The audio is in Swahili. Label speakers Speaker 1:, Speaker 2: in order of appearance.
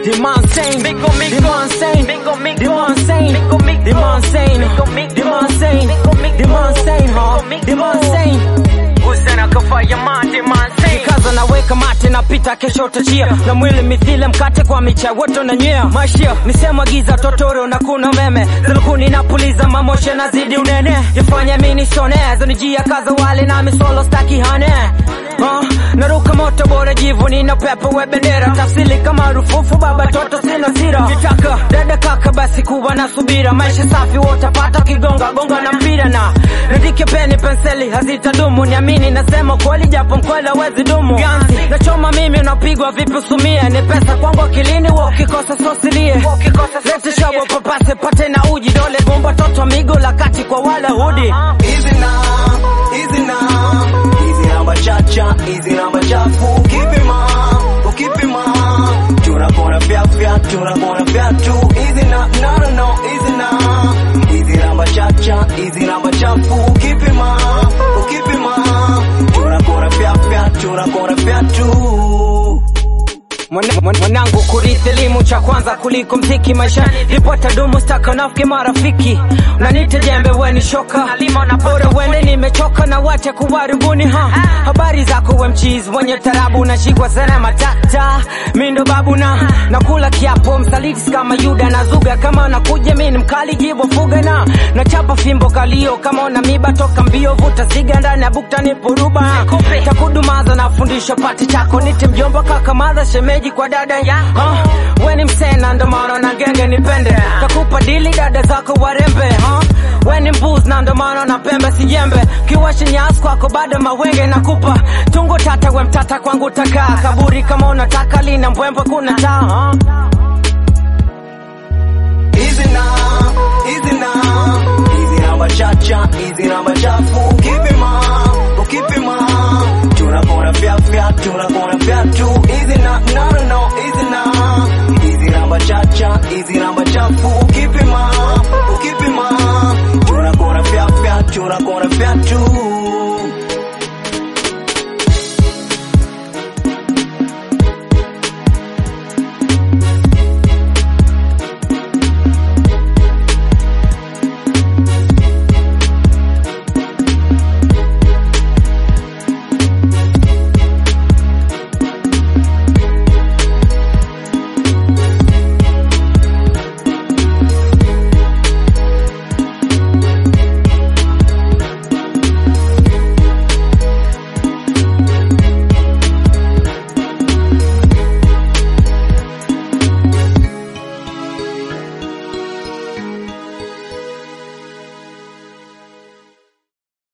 Speaker 1: Demand sane,
Speaker 2: Miko, miko.
Speaker 1: demand sane,
Speaker 2: Miko, miko.
Speaker 1: demand sane,
Speaker 2: Miko, miko.
Speaker 1: demand sane,
Speaker 2: Miko, miko.
Speaker 1: demand sane,
Speaker 2: Miko, miko.
Speaker 1: demand sane, huh?
Speaker 2: Miko, miko.
Speaker 1: Demand sane.
Speaker 2: Usana kafaya mate man say
Speaker 1: Kaza naweka mate napita kesho utachia na mwili mithile mkate kwa micha wote unanywea maishia misemo giza totoro na kuna umeme zilukuni napuliza mamoshe nazidi unene jifanya mini sone zanijia kaza wale na misolo staki hane uh, naruka moto bora jivuni na pepo we bendera tafsili kama rufufu baba toto sina sira nitaka dada kaka basi kuwa na subira maisha safi wotapata kigonga gonga na mpira na nandike peni penseli hazitadumu niamini nasema kweli japo mkweli hawezi dumu ganzi nachoma mimi unapigwa vipi usumie ni pesa kwangu akilini wa ukikosa sosilie lete shabo papase pate na uji dole gumba toto migo la kati kwa wala hudi
Speaker 3: Easy now, easy now. Easy namba chacha, easy namba chafu. Ukipima, ukipima. Tunakona fyafya, tunakona fyatu. Easy na, no no no, easy now. Easy namba chacha, easy namba chafu. Ukipima, ukipima. Tunakona fyafya, tunakona fyatu.
Speaker 1: Mwana- mwana- mwanangu kurithi elimu cha kwanza kuliko mziki maisha ripota dumu staka nafiki marafiki unanite jembe weni shoka bora wende nimechoka na wache kuwaribuni ha habari zako we mchizi wenye tarabu unashikwa sana matata mindo babu na nakula kiapo msaliti kama yuda na zuga kama nakuja mi ni mkali jibo fuga na nachapa fimbo kalio kama una miba toka mbio vuta siga ndani ya bukta niporuba takudumaza nafundisha pati chako nite mjomba kaka madha shemeji kwa dada ha? we ni msena ndo maana na genge nipende takupa dili dada zako warembe ha? we ni mbuz na ndo maana na pembe sijembe kiwashi nyasi kwako bado mawenge nakupa tungo tata we mtata kwangu takaa kaburi kama unataka lina mbwembwe kuna taa ha?
Speaker 3: Easy now, easy now. Easy namba chacha, easy namba chafu. Ukipima, ukipima. Tunakona fyafya, tunakona fyatu. Easy na, no no no, easy now. Easy namba chacha, easy